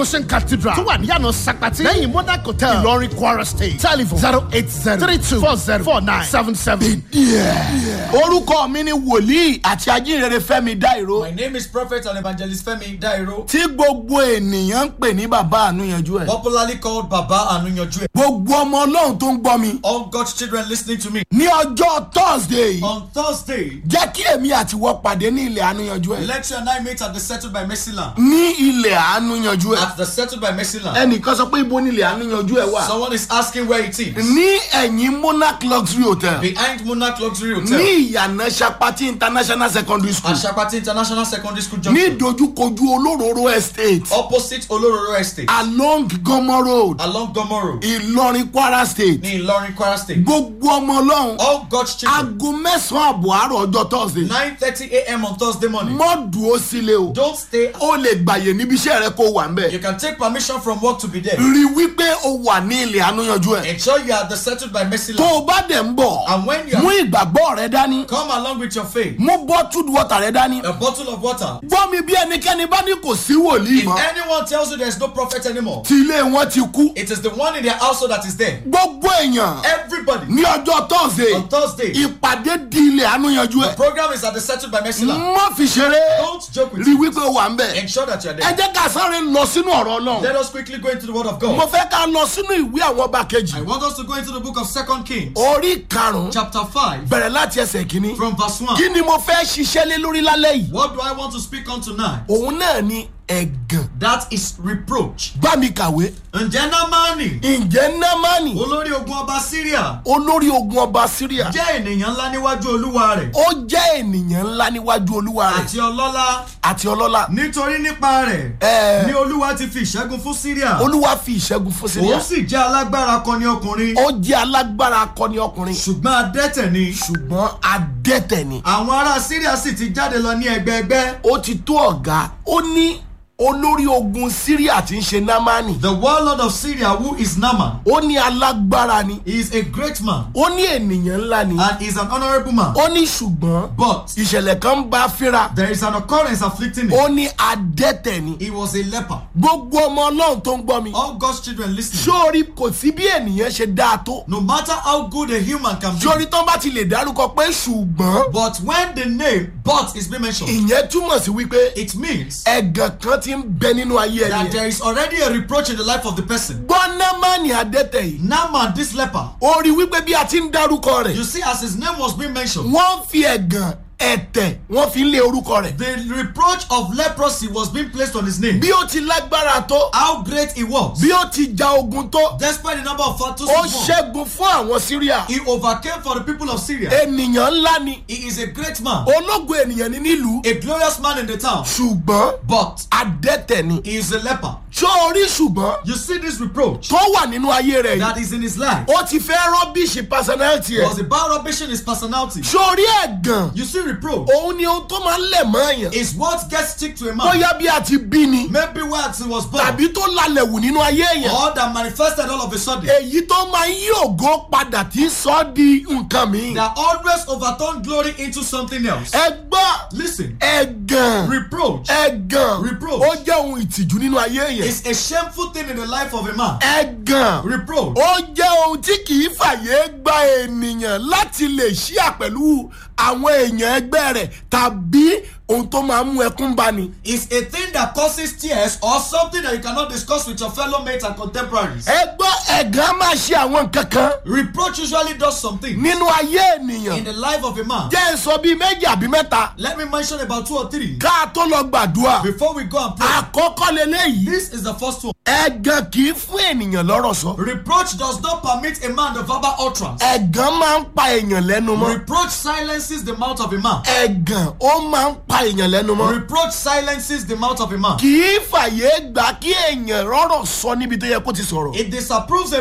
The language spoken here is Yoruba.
Ocean Cathedral tó wà ní yànà Sakpati lẹ́yìn Monarch Hotel Ìlọrin Kwara State telephone zero eight zero three two four zero four nine seven seven. orúkọ mi ni wòlíì àti ajínrere fẹ́mi dáìró My name is Prophet and Evangelist Femi Dairo, tí gbogbo ènìyàn ń pè ní bàbá ànúyanjú ẹ popularly called Baba Anunyojue. gbogbo ọmọ ọlọ́run tó ń gbọ́ mi All God's children listening to me. ní ọjọ́ thursday On Thursday, jẹ́ kí èmi àti wọ́n pàdé ní ilẹ̀ ànúyanjú ẹ let you and I meet at the Settled by Mercy Land. ní ilẹ̀ ànúyanjú ẹ At the Settled by Mercy Land. ẹnìkan sọ pé ibo ní ilẹ̀ ànúyanjú ẹ wà Someone is asking where it is. ní ẹ̀yìn monarch luxury hotel Behind Monarch Luxury ní Hotel. ìyànà sapati international secondary school At Shapati International Secondary School ní Junction. dojúkojú olóróró estate Opposite Olororo Estate. along gomo road Along Gomoro. ìlọrin kwara state Ní Ìlọrin, Kwara State. gbogbo ọmọ ọlọ́run All God's children. aago mẹ́sàn-án àbọ̀ àárọ̀ ọjọ́ thursday 9.30 a.m. on Thursday morning. mọ́ dúró sílé o Don't stay. ó lè gbàyè níbi iṣẹ́ rẹ kó wà ń bẹ̀ You can take permission from work to be there. rí wípé o wà ní ilẹ̀ ànúyanjú ẹ̀ Ensure you are the Settled by Mercy tó Land. o bá dẹ̀ ń bọ̀ And when you mú are, ìgbàgbọ́ rẹ dání come along with your faith. mú bottled water rẹ dání A bottle of water. gbọ́ mi bí ẹnikẹ́ni bá ní kò sí wòlíì If mọ́ anyone tells you there is no prophet anymore, tí ilé wọn ti kú it is the one in their household that is there. gbogbo èèyàn Everybody. ní ọjọ́ thursday On Thursday, ìpàdé di ilẹ̀ ànúyanjú the ẹ̀ program is at the Settled by Mercy Land. má fi ṣeré Don't joke with rí it. wípé o wà ń bẹ̀ Ensure that you are ẹ there. jẹ́ ká sáré lọ sínú ọ̀rọ̀ náà Let us quickly go into the Word of mo God. fẹ́ ká lọ sínú ìwé àwọn ọba kejì I want us to go into the book of Second Kings, orí karùn-ún chapter 5, bẹ̀rẹ̀ láti ẹsẹ̀ kínní from verse 1. kí ni mo fẹ́ ṣiṣẹ́ lé lórí lálẹ́ yìí What do I want to speak on tonight? òun náà ni ẹ̀gàn That is reproach. bá mi kàwé Ǹjẹ́ Námánì, ǹjẹ́ námánì olórí ogun ọba Syria, olórí ogun ọba syria jẹ́ ènìyàn ńlá níwájú olúwa rẹ̀ ó jẹ́ ènìyàn ńlá níwájú olúwa rẹ̀ àti ọlọ́lá àti ọlọ́lá nítorí nípa rẹ̀ Ẹ. ni olúwa ti fi ìṣẹ́gun fún Syria. olúwa fi ìṣẹ́gun fún syria Òun sì jẹ́ alágbára akọni ọkùnrin ó jẹ́ alágbára akọni ọkùnrin ṣùgbọ́n adẹ́tẹ̀ ni. ṣùgbọ́n adẹ́tẹ̀ ni Àwọn ará Syria sì ti jáde lọ ní ẹgbẹẹgbẹ́. ó ti tó ọ̀gá ó ní olórí ogun syria tí ń ṣe námánì The warlord of Syria who is Naaman ó ní alágbára ni he is a great man ó ní ènìyàn ńlá ni and is an honourable man. ó ní ṣùgbọ́n But ìṣẹ̀lẹ̀ kan ń bá a fínra there is an occurrence afflicting him. ó ní adẹ́tẹ̀ ni He was a leper. gbogbo ọmọ ọlọ́run tó ń gbọ́ mi All God's children listening. sórí kò sí bí ènìyàn ṣe dáa tó No matter how good a human can be. sórí tán bá ti lè dárúkọ pé ṣùgbọ́n But when the name but is being mentioned, ìyẹn túmọ̀ sí wípé it means ẹ̀gàn kan ti ń bẹ nínú ayé ẹni that yẹn there is already a reproach in the life of the person. gbọ́námánì adẹ́tẹ̀ yìí Naaman, this leper, ó rí wípé bí a ti ń dárúkọ rẹ̀ you see, as his name was being mentioned, wọ́n fi ẹ̀gàn ẹ̀tẹ̀ wọ́n fi ń lé orúkọ rẹ̀ the reproach of leprosy was being placed on his name. bí ó ti lágbára tó How great he was. bí ó ti ja ogun tó Despite the number of battles ó he won, ṣẹ́gun fún àwọn syria he overcame for the people of Syria. ènìyàn ńlá ni He is a great man, ológun ènìyàn ni nílùú a glorious man in the town, ṣùgbọ́n but adẹ́tẹ̀ ni he is a leper. ṣó orí ṣùgbọ́n You see this reproach tó wà nínú ayé rẹ̀ yìí that is in his life ó ti fẹ́ rọ́bìṣì personality ẹ̀ was about rubbishing his personality. ṣó orí ẹ̀gàn You see, reproach òun ni ohun tó máa ń lẹ̀ mọ́ èèyàn is what gets stick to a man. bóyá bí a ti bí ni Maybe where he was born, tàbí tó lalẹ̀ wù nínú ayé èèyàn or that manifested all of a sudden. èyí tó máa ń yí ògo padà tí ń sọ ọ́ di nǹkan mi. That always overturn glory into something else. ẹ gbọ́ Listen, ẹ̀gàn reproach ẹ̀gàn Reproach. ó jẹ́ ohun ìtìjú nínú ayé èèyàn is a shameful thing in the life of a man. ẹ̀gàn Reproach ó jẹ́ ohun tí kì í fàyè gba ènìyàn láti lè ṣíà pẹ̀lú àwọn èèyàn ẹgbẹ́ rẹ̀ tàbí ohun tó máa ń mú ẹkún bá ni. is a thing that causes tears or something that you cannot discuss with your fellow mates and contemporaries. ẹ gbọ́ ẹ̀gàn máa ṣe àwọn nǹkan kan Reproach usually does something nínú ayé in ènìyàn the life of a man. jẹ́ ń sọ bíi méjì àbí mẹ́ta Let me mention about two or three ká a tó lọ gbàdúrà before we go and pray. àkọ́kọ́ leléyìí This is the first one. ẹ̀gàn kì í fún ènìyàn lọ́rọ̀ sọ Reproach does not permit a man the verbal utterance. ẹ̀gàn máa ń pa èèyàn lẹ́nu mọ́ Reproach silences the mouth of a man. ẹ̀gàn ó máa ń pa èèyàn lẹ́nu mọ́ Reproach silences the mouth of a man. kì í fàyè gbà kí èèyàn rọ́rọ̀ sọ níbi tó yẹ kó ti sọ̀rọ̀. It disapproves a